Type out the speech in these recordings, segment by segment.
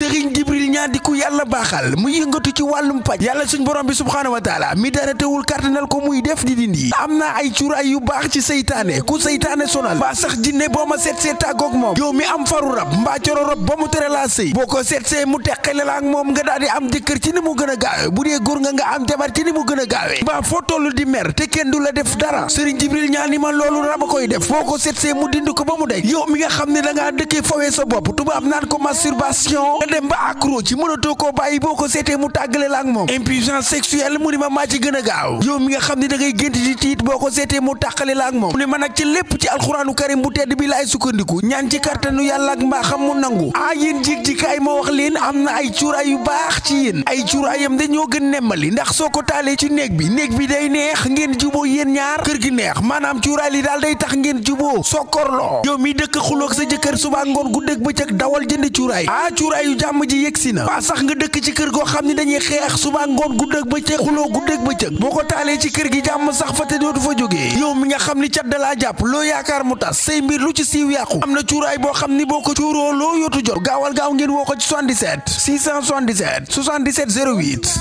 sëriñ jibril ñaa di ku yàlla baaxal mu yëngatu ci wàllum paj yàlla suñ borom bi subhaanahu wa taala mi dara teewul kàttanal ko muy def di dindi am naa ay cuuraay yu baax ci seytaane ku seytaane sonal mbaa sax jinne boo ma seet see tàggoog moom yow mi am faru rab mbaa coro rab ba mu tere laa sëy boo ko seet see mu teqale la ak moom nga daal di am jëkkër ci ni mu gën a gaawe bu dee góor nga nga am jabar ci ni mu gën a gaawe mbaa foo toll di mer te kenn du la def dara sëriñ jibril ñaa ni ma loolu rab a koy def boo ko seet see mu dind ko ba mu dej yow mi nga xam ne da ngaa dëkkee fawee sa bopp tubaab naan ko masturbation nga dem ba accro ci mënatoo koo bàyyi boo ko seetee mu tàggale la ak moom impuissance sexuelle mu ni ma maa ci gën a gaaw yow mi nga xam ne da ngay gént di tiit boo ko seetee mu tàqale la ak moom mu ne ma nag ci lépp ci alxuraanu karim bu tedd bi laay sukkandiku ñaan ci kartanu yàlla ak mbaaxam mu nangu ah yéen jig ji kaay ma wax leen am na ay cuuraay yu baax ci yéen ay cuuraayam dañoo gën nemmali ndax soo ko taalee ci néeg bi néeg bi day neex ngeen juboo yéen ñaar kër gi neex maanaam cuuraay li daal day tax ngeen juboo sokkorloo yow mi dëkk xuloog sa jëkkër suba ngoon guddeeg bëccëg dawal jënd cuuraay ah cuuraay yu jàmm ji yegsi na waa sax nga dëkk ci kër goo xam ne dañuy xeex suba ngoon guddeeg bëccëg xuloo guddeeg bëccëg boo ko taalee ci kër gi jàmm sax fa te dootu fa jógee yow mi nga xam ni cat dalaa jàpp loo yaakaar mu tas say mbir lu ci siiw yàqu am na cuuraay boo xam ni boo ko cuuroo loo yootu jot gaawal gaaw ngeen woo ko ci 77 677 77 08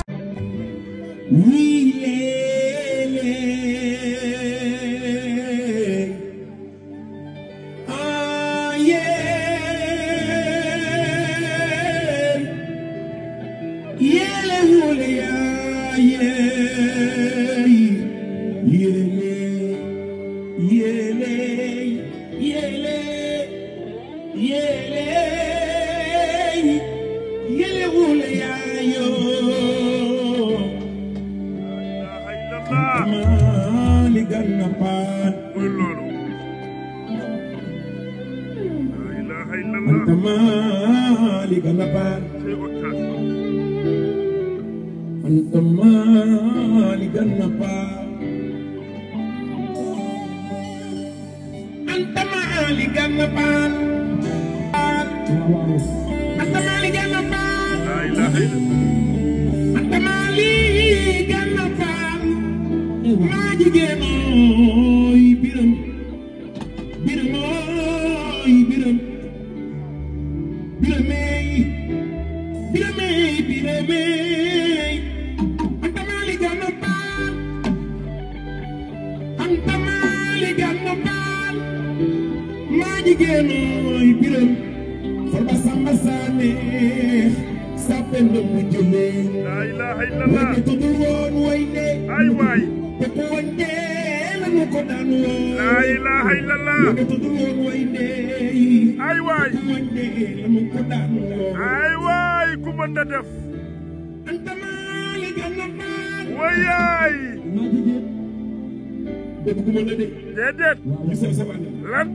déedéet lan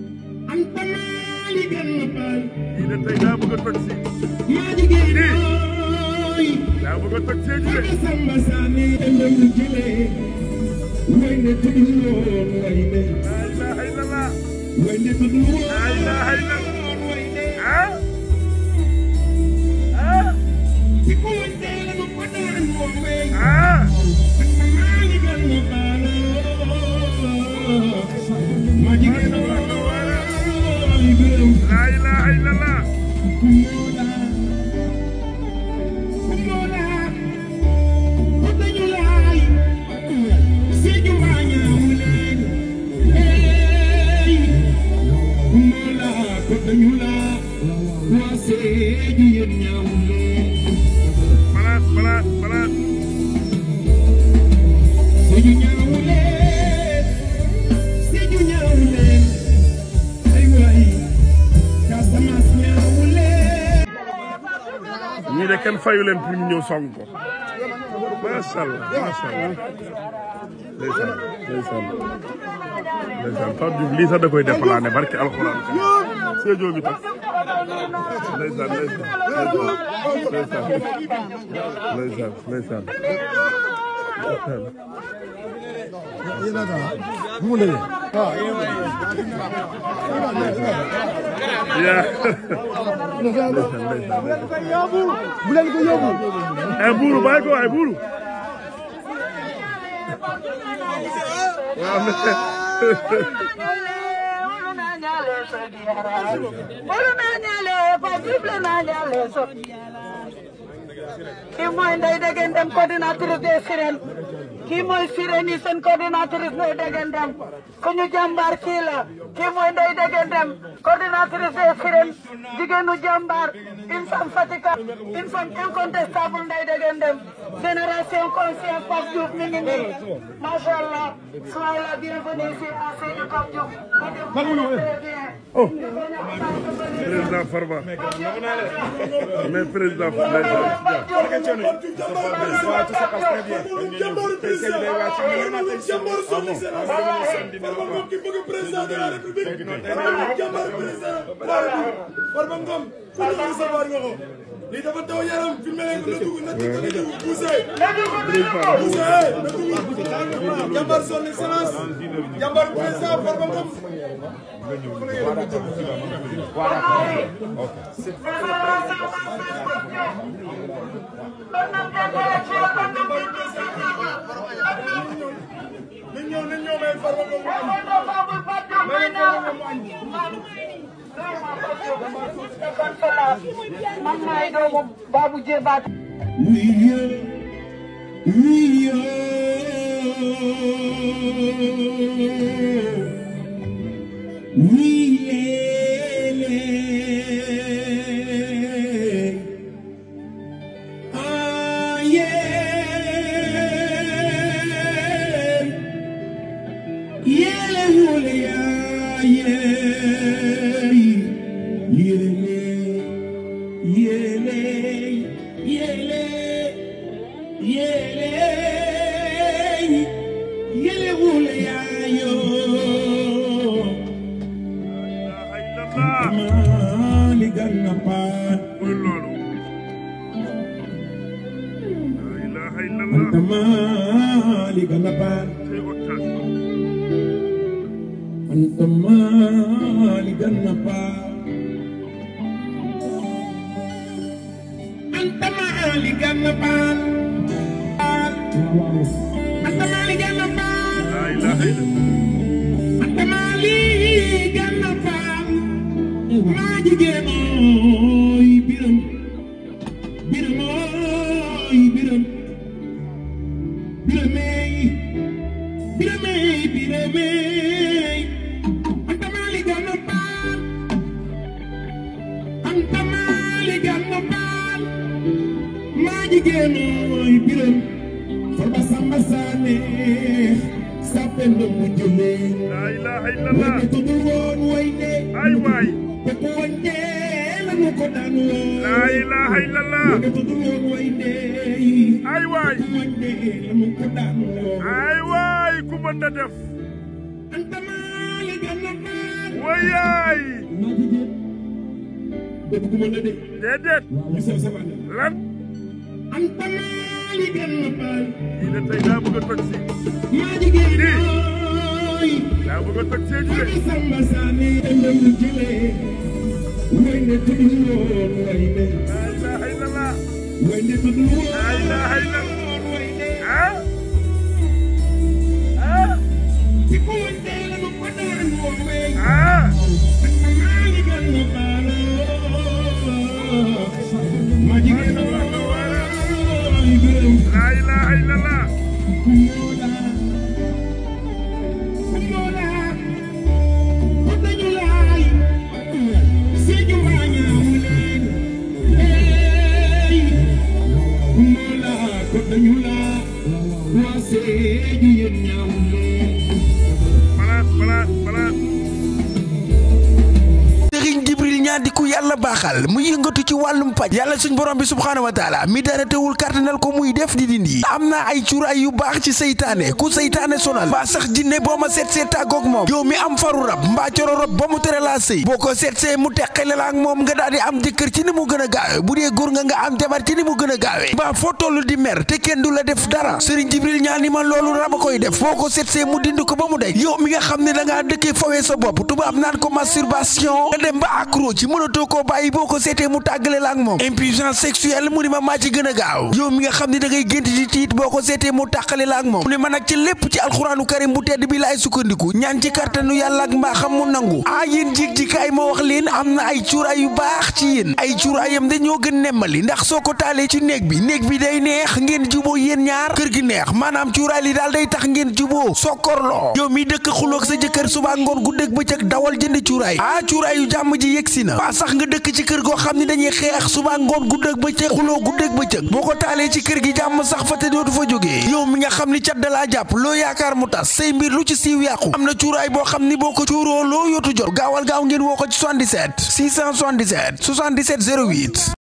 kii de tey daa bëgg a toj si kii daa bëgg a toj see ji de laa ilaaha illallah laa ilaaha illallah ah ah ah laa ilaaha illallah balaat balaat balaat ñii de kenn fayu leen pour ñu ñëw song ko macha allah macha allah ndeysaan ndeysaan ndeysaan Pape Diouf lii sax da koy déplané barki alxuraan ka Sédhiou bi tax ndeysaan ndeysaan ndeysaan ndeysaan ndeysaan ndeysaan yaa ndeysaan ndeysaan bu leen ko yóbbu ay buuru bàyyi ko ay buuru waaw ñaale so diara bolu na ñaale pa bible na ñaale so kii mooy Ndeye Degen Dem coordinatrice des Sirènes kii mooy Sirènes yi seen coordinatrice Ndeye Degen Dem suñu jàmbaar kii la kii mooy Ndeye Degen Dem coordinatrice des Sirènes jigéenu jàmbaar une femme fatigable une femme incontestable Ndeye Degen Dem génération consciente Pape Diouf mi ngi nii macha allah soyez la bienvenue ici à Sédhiou Pape Diouf très bien président Farba mais président Farba lii dafa taw yaram fi mu ne na dugg na dugg na dugg poussé poussé na dugg jàmbar son excellence jàmbar président Farba Ngom nañ ñëw nañ ñëw may Farba Ngom mu añ may Farba Ngom mu añ man maay doomu Babou Jébaat mooy loolu la ilaha illallah tey octave la ilaha illallah la ilaha illallah ay waay la ilaha illallah ay waay ay waay ku mën na def wayaay déedéet lan kii de tey daa bëgg a toj si daa bëgg a toj see de la ilaha illallah la ilaha illallah ah ah la ilaha illallah balance balance balance sëriñ jibril ñaa di ku yàlla baaxal mu yëngatu ci wàllum paj yàlla suñ borom bi subhaanahu wa taala mi dara teewul kàttanal ko muy def di dindi am naa ay cuuraay yu baax ci seytaane ku seytaane sonal mbaa sax jinne boo ma seet seet tàggoog moom yow mi am faru rab mbaa coro rab ba mu tere laa sëy boo ko seet see mu teqale la ak moom nga daal di am jëkkër ci ni mu gën a gaawe bu dee góor nga nga am jabar ci ni mu gën a gaawe mbaa foo toll di mer te kenn du la def dara sëriñ jibril ñaa ni ma loolu rab a koy def boo ko seet see mu dind ko ba mu dej yow mi nga xam ne da ngaa dëkkee fawee sa bopp tubaab naan ko masturbation nga dem ba accro ci mënatoo koo bàyyi cuuraay boo ko seetee mu tàggale la ak moom impuissance sexuelle mu ni ma maa ci gën a gaaw yow mi nga xam ne da ngay gént di tiit boo ko seetee mu tàqale la ak moom mu ne ma nag ci lépp ci alxuraanu karim bu tedd bi laay sukkandiku ñaan ci kartanu yàlla ak mbaaxam mu nangu ah yéen jig ji kaay ma wax leen am na ay cuuraay yu baax ci yéen ay cuuraayam dañoo gën nemmali ndax soo ko taalee ci néeg bi néeg bi day neex ngeen juboo yéen ñaar kër gi neex maanaam cuuraay li daal day tax ngeen juboo sokkorloo yow mi dëkk xuloog sa jëkkër suba ngoon guddeeg bëccëg dawal jënd cuuraay ah cuuraay yu jàmm ji yegsi na waa sax nga dëkk ci kër goo xam ne dañuy xeex suba ngoon guddeeg bëccëg xuloo guddeeg bëccëg boo ko taalee ci kër gi jàmm sax fa te dootu fa jógee yow mi nga xam ni cat dalaa jàpp loo yaakaar mu tas say mbir lu ci siiw yàqu am na cuuraay boo xam ni boo ko cuuroo loo yootu jot gaawal gaaw ngeen woo ko ci 77 677 77 08